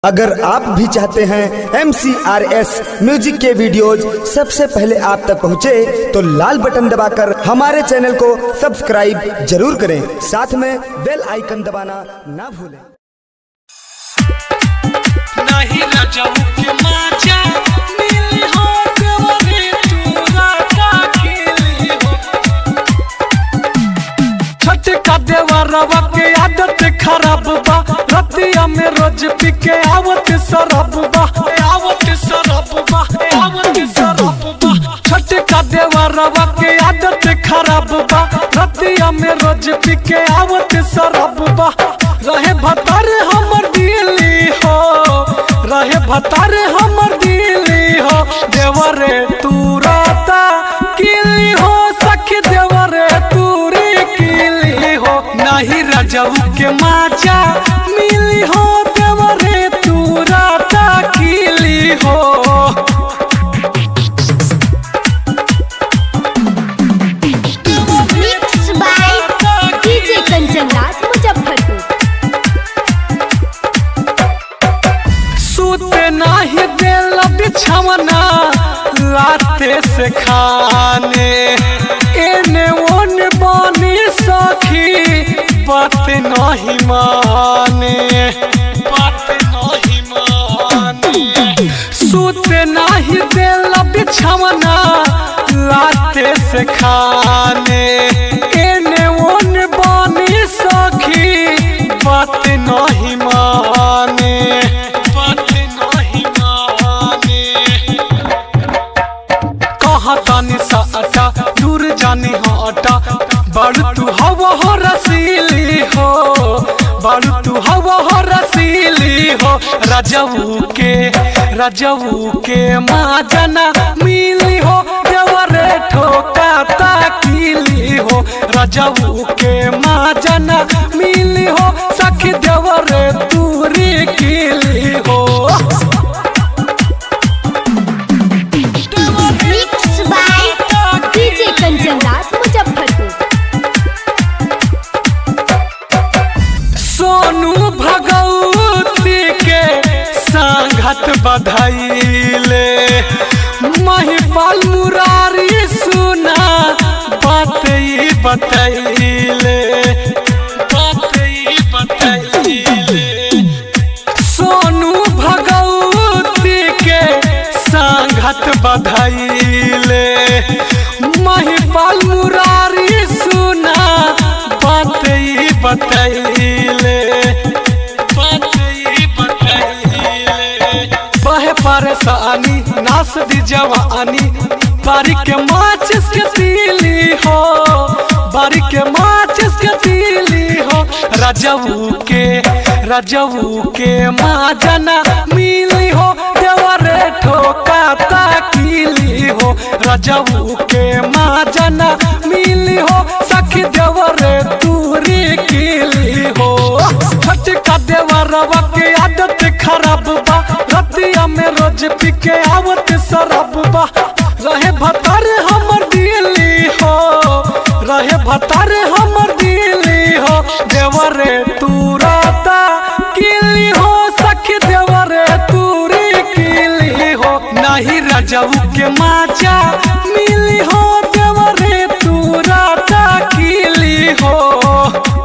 अगर आप भी चाहते हैं एम म्यूजिक के वीडियोज सबसे पहले आप तक पहुंचे, तो लाल बटन दबाकर हमारे चैनल को सब्सक्राइब जरूर करें साथ में बेल आइकन दबाना ना भूलें नाही रजऊ के माचा मिली हो देवरे तूरा दाखिली हो छठ का देवरवा के आदत खराब बा रतिया में रोज पी के आवत सरब बा आवत सरब बा आवत सरब बा छठ का देवरवा के आदत खराब बा रतिया में रोज पी के आवत सरब बा रहे भतर हमर दिली हो रहे भतर हमर दिली हो देवरे तू राता किली हो सखी देवरे तूरी किली हो नहीं रजऊ के माचा मिली हो देवरे तू राता किली हो Mixed by DJ Kanchan Raj Muzaffarpur. सूते नाही देल बिछवना लाते से खाने एने ओने बानी सखी बात नहीं माने बात नहीं माने सूते नाही देल बिछवना लाते से खाने एने ओने बानी सखी बात नहीं माने बात नहीं माने कहाँ तानी साटा दूर जानी हटा बड़ तू हवा हो रसीली हो बड़ तू हवा हो रसीली हो रजऊ के रजऊ के माँ जना मिली हो देवरे ठोका ताकीली हो रजऊ के माँ जना मिली हो सखी देवरे दूरी कीली हो Mixed by DJ Kanchan Raj Muzaffarpur. Sonu Bhagwati के संगत बधाइले महिपाल मुरारी सुना बात ई बतैले बात ई बतैले सोनू भगवती के संगत बधाइले महिपाल मुरारी सुना बात ई बतैले बात ई बतैले बहे परेशानी नास दी जवानी बारी के माचिस के तीली हो बारी के माचिस के तीली हो रजऊ के रजऊ के माँ जना मिली हो देवरे ठोका ताकीली हो रजऊ के माँ जना मिली हो सखी देवरे दूरी कीली हो छठ का देवरवा के आदत खराब बा रतिया में रोज पी के आवत सरब बा रहे भतर हमर दिली हो रहे भतर हमर दिली हो देवरे तू राता किली हो सखी देवरे तूरी किली हो नहीं रजऊ के माचा मिली हो देवरे तू राता किली हो